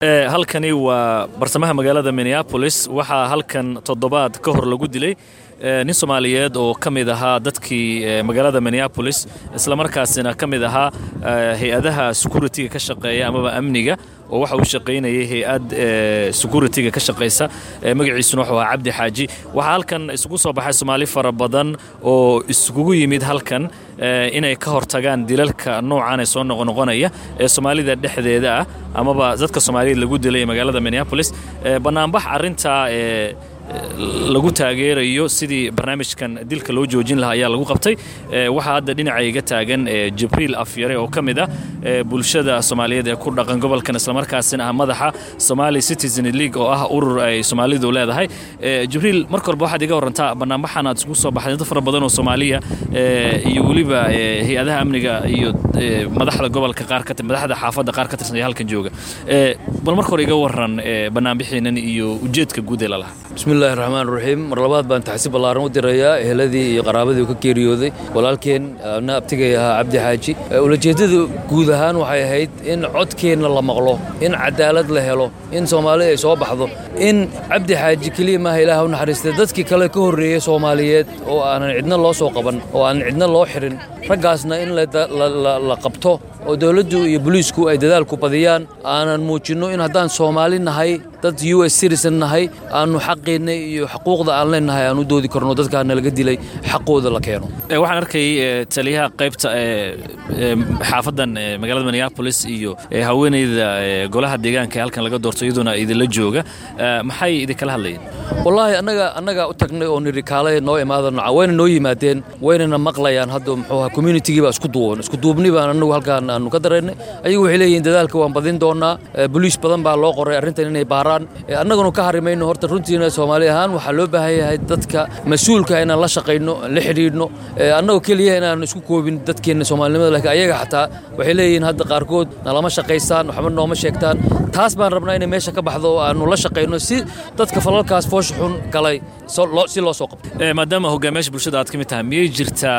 halkani waa barsamaha magaalada minneabolis waxaa halkan toddobaad ka hor lagu dilay nin soomaaliyeed oo ka mid ahaa dadkii magaalada minneabolis islamarkaasina ka mid ahaa hay-adaha securitiga ka shaqeeya amaba amniga oo waxa uu shaqaynayay hay-ad securitiga ka shaqaysa magaciisuna wuxuu ahaa cabdi xaaji waxaa halkan isugu soo baxay soomaali fara badan oo iskugu yimid halkan inay ka hortagaan dilalka noocan ee soo noqonoqonaya ee soomaalida dhexdeeda ah amaba dadka soomaaliyeed lagu dilay ee magaalada minneabolis bannaanbax arrintaa lagu taageerayo sidii barnaamijkan dilka loo joojin lahaa ayaa lagu qabtay waxaa hadda dhinaca iga taagan jibriil afyare oo ka mid ah bulshada soomaaliyeed ee ku dhaqan gobolkan islamarkaasina ah madaxa somali citizen league oo ah urur ay soomaalidu leedahay jibriil marka horba waxaad iga warantaa bannaanbaxan aad isugu soo baxday dad fara badan oo soomaaliya iyo weliba hay-adaha amniga iyo madaxda gobolka qaar ka madaxda xaafadda qaar ka tirsan ee halkan jooga bal marka hore iga waran bannaanbixiinan iyo ujeedka guud ee lalahaa bismillahi raxmaan raxiim mar labaad baan taxsi ballaaran u dirayaa eheladii iyo qaraabadii ka geeriyooday walaalkeen na abtigay ahaa cabdi xaaji ulajeeddada guud ahaan waxay ahayd in codkeenna la maqlo in cadaalad la helo in soomaali ay soo baxdo in cabdi xaaji keliya maaha ilaah u naxariistay dadkii kale ka horreeyey soomaaliyeed oo aanan cidna loo soo qaban oo aanan cidna loo xirin raggaasna in la qabto oo dowladdu iyo boliisku ay dadaalku badiyaan aanan muujinno in haddaan soomaali nahay dad u s citizen nahay aannu xaqeenna iyo xuquuqda aan leennahay aan u doodi karno dadkaana laga dilay xaqooda la keeno waxaan arkay taliyaha qaybta xaafaddan magaalada minneabolis iyo haweenayda golaha deegaanka ee halkan laga doorto iyaduna idinla jooga maxay idinkala hadlayeen wallaahi annaga annagaa u tagnay oo nidhi kaale noo imaadano wayna noo yimaadeen waynana maqlayaan hadda muxuu ahaa communitigii baa isku duuban isku duubni baan annagu halkaan aanu ka daraynay ayagu waxay leeyihiin dadaalka waan badin doonaa boliis badan baa loo qoray arrintan inay baaraan annaguna ka harimayno horta runtiina soomaali ahaan waxaa loo baahan yahay dadka mas-uulka inaan la shaqayno la xidhiidhno annagoo keliya inaan isku koobin dadkeenna soomaalinimada laakiin ayaga xataa waxay leeyihiin hadda qaarkood nalama shaqaystaan waxba nooma sheegtaan taas baan rabnaa inay meesha ka baxdo oo aannu la shaqayno si dadka falalkaas foosha xun galay si loo soo qabto maadaama hogaamiyaasha bulshada aad ka mid tahay miyay jirtaa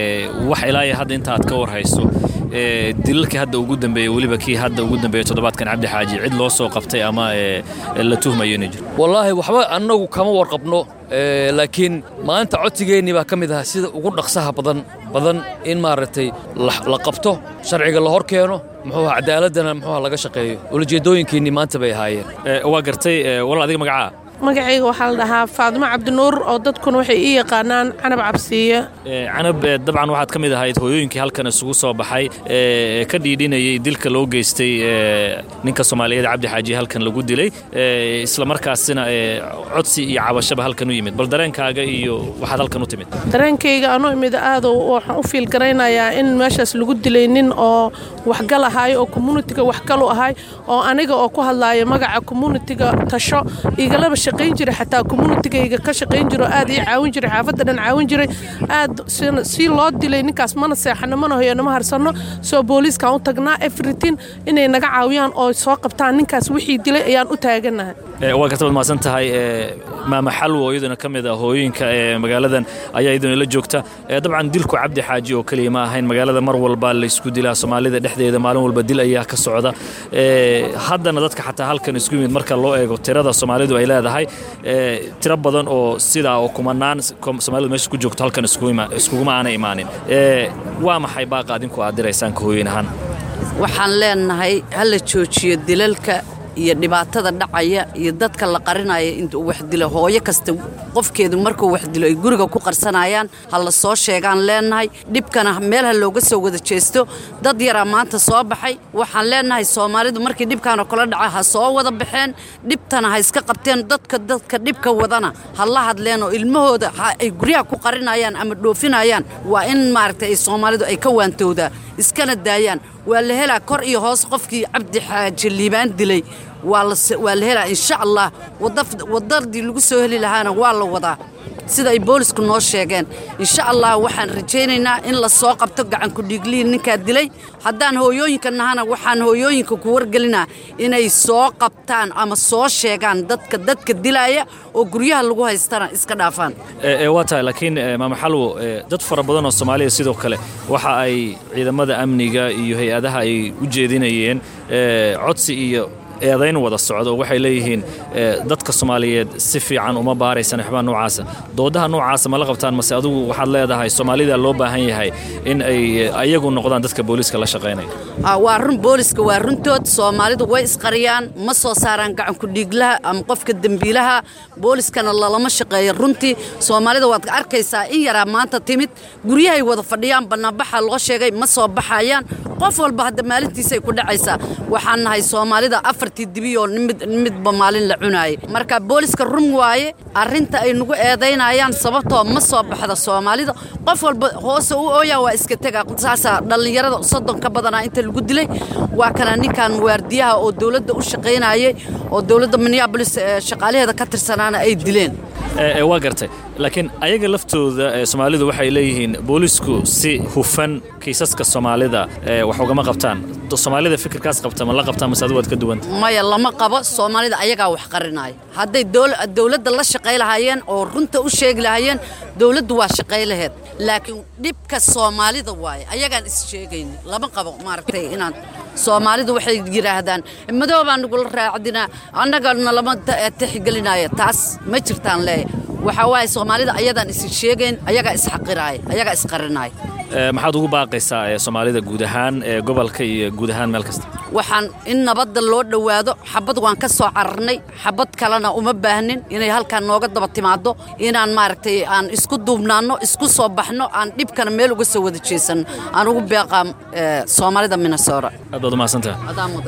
wax ilaaya hadda inta aad ka war hayso dilalkii hadda ugu dambeeyey weliba kii hadda ugu dambeeyey toddobaadkan cabdi xaaji cid loo soo qabtay ama la tuhmayo inay jiro wallaahi waxba annagu kama warqabno laakiin maanta codsigeennii baa ka mid ahaa sida ugu dhaqsaha badan badan in maaragtay la qabto sharciga la hor keeno muxuuha cadaaladdana muxuuha laga shaqeeyo ulajeeddooyinkeennii maanta bay ahaayeen waa gartay walaal adiga magacaa magacayga waxaa la dhahaa faadimo cabdinuur oo dadkuna waxay ii yaqaanaan canab cabsiiye canab dabcan waxaad ka mid ahayd hooyooyinkii halkan isugu soo baxay ee ka dhiidhinayay dilka loo geystay ninka soomaaliyeed cabdi xaaji halkan lagu dilay islamarkaasina codsi iyo cabashaba halkan u yimid bal dareenkaaga iyo waxaad halkan u timid dareenkayga anuu imid aad waxaan u fiilgaraynayaa in meeshaas lagu dilay nin oo waxgal ahaay oo communitiga waxgal u ahay oo aniga oo ku hadlaaya magaca communitiga tasho igalaba shaqayn jiray xataa communitigayga ka shaqayn jiro aad ii caawin jiray xaafadda dhan caawin jiray aad si loo dilay ninkaas mana seexano mana hoyano ma harsano soo booliiskaan u tagnaa everytin inay naga caawiyaan oo soo qabtaan ninkaas wixii dilay ayaan u taaganahay waa karta baad mahadsan tahay maama xalwo iyaduna ka mid ah hooyooyinka ee magaaladan ayaa iyaduna la joogta dabcan dilku cabdi xaaji oo keliya ma ahayn magaalada mar walba laysku dilaa soomaalida dhexdeeda maalin walba dil ayaa ka socda haddana dadka xataa halkan isku yimid marka loo eego tirada soomaalidu ay leedahay tiro badan oo sidaa oo kumanaan soomaalidu meesha ku joogto halkan iskuguma aanay imaanin waa maxay baaqa adinku aad diraysaan ka hooyin ahaan waxaan leenahay ha la joojiyo dilalka iyo dhibaatada dhacaya iyo dadka la qarinaya intuu wax dilo hooyo kasta qofkeedu markuu wax dilo ay guriga ku qarsanayaan ha la soo sheegaan leenahay dhibkana meel ha looga soo wada jeesto dad yaraa maanta soo baxay waxaan leenahay soomaalidu markii dhibkaanoo kala dhaca ha soo wada baxeen dhibtana ha iska qabteen dadka dadka dhibka wadana ha la hadleen oo ilmahooda ay guryaha ku qarinayaan ama dhoofinayaan waa in maaragtay ay soomaalidu ay ka waantowdaa iskana daayaan waa la helaa kor iyo hoos qofkii cabdi xaaji liibaan dilay waa la helaa insha allah wadadii lagu soo heli lahaana waa la wadaa sida ay boolisku noo sheegeen insha allah waxaan rajaynaynaa in la soo qabto gacankudhiiglihi ninkaa dilay haddaan hooyooyinka nahana waxaan hooyooyinka ku wargelinaa inay soo qabtaan ama soo sheegaan dadka dadka dilaaya oo guryaha lagu haystana iska dhaafaan waa tahay laakiin maama xalwo dad fara badan oo soomaaliya sidoo kale waxa ay ciidamada amniga iyo hay-adaha ay u jeedinayeen codsi iyo eedayn wada socdo oo waxay leeyihiin dadka soomaaliyeed si fiican uma baaraysan waxbaa noocaasa doodaha noocaasa ma la qabtaan mase adigu waxaad leedahay soomaalida loo baahan yahay in ay ayagu noqdaan dadka booliiska la shaqaynaya waa run booliska waa runtood soomaalidu way isqariyaan ma soo saaraan gacanku dhiiglaha ama qofka dembiilaha booliskana lalama shaqeeyo runtii soomaalida waad arkaysaa in yaraa maanta timid guryahay wada fadhiyaan bannaanbaxa loo sheegay ma soo baxayaan qof walba hadda maalintiisay ku dhacaysaa waxaan nahay soomaalida afartii dibi oo midba maalin la cunaayay marka booliska run waaye arrinta ay nagu eedaynayaan sababtoo ma soo baxda soomaalida qof walba hoose u ooyaa waa iska tega saasaa dhallinyarada soddon ka badanaa inta lagu dilay waa kana ninkan waardiyaha oo dowladda u shaqaynayay oo dowladda minneabolis shaqaalaheeda ka tirsanaana ay dileen waa gartay laakiin ayaga laftooda soomaalidu waxay leeyihiin boolisku si hufan kiisaska soomaalida wax ugama qabtaan soomaalida fikirkaas qabta ma la qabtaan mase adigu waad ka duwanta maya lama qabo soomaalida ayagaa wax qarinaya hadday dowladda la shaqay lahaayeen oo runta u sheegi lahaayeen dowladdu waa shaqay laheed laakiin dhibka soomaalida waaye ayagaan is sheegayni lama qabo maaragtay inaan soomaalidu waxay yidhaahdaan madoobaa nagula raacdinaa annagana lama tixgelinaya taas ma jirtaan leeya waxaa waaye soomaalida ayadaan is sheegayn ayagaa isxaqiraaya ayagaa isqarinaaya maxaad ugu baaqaysaa soomaalida guud ahaan ee gobolka iyo guud ahaan meel kasta waxaan in nabadda loo dhowaado xabad waan ka soo cararnay xabad kalena uma baahnin inay halkaan nooga daba timaado inaan maaragtay aan isku duubnaanno isku soo baxno aan dhibkana meel uga soo wada jeesanno aan ugu beeqaa soomaalida minnesota aad baad umahadsantaha